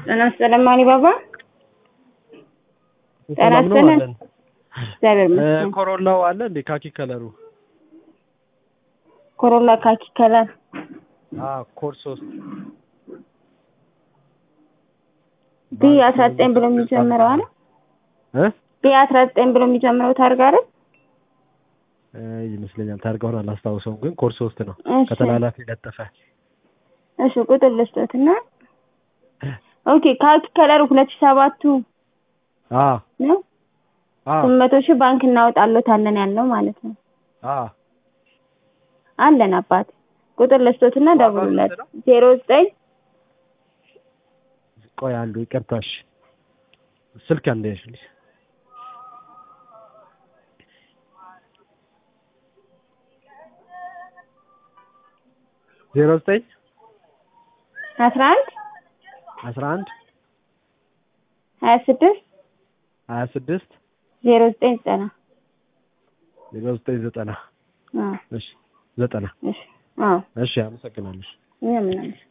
ጤና ይስጥልኝ አሊባባ። ጤና ሰላም ነው ይስጥልኝ። አለን። እግዚአብሔር እ፣ ይመስገን። ኮሮላው አለ እንዴ? ካኪ ከለሩ ኮሮላ ካኪ ከለር አ ኮድ ሶስት ቢ አስራ ዘጠኝ ብሎ የሚጀምረው አለ እ ቢ አስራ ዘጠኝ ብሎ የሚጀምረው ታርጋ አይደል? እ፣ ይመስለኛል ታርጋውን አላስታውሰውም፣ ግን ኮድ ሶስት ነው እሺ ከተላላፊ ለጠፈ እሺ ቁጥር ልስጦትና ኦኬ ካኪ ከለር ሁለት ሺህ ሰባቱ አ ነው አ ስምንት መቶ ሺህ ባንክ እናወጣሎታለን ያለው ማለት ነው። አ አለን አባት ቁጥር ልስጦትና ዋጋው ደውሉለት ስንት ነው? ዜሮ ዘጠኝ ቆይ አንዱ ይቅርታሽ፣ ስልክ አንዴ ያሽልኝ። ዜሮ ዘጠኝ አስራ አንድ አስራ አንድ ሀያ ስድስት ሀያ ስድስት ዜሮ ዘጠኝ ዘጠና ዜሮ ዘጠኝ ዘጠና አዎ እሺ ዘጠና እሺ አዎ እሺ አመሰግናለሁ። እኛ ምናምን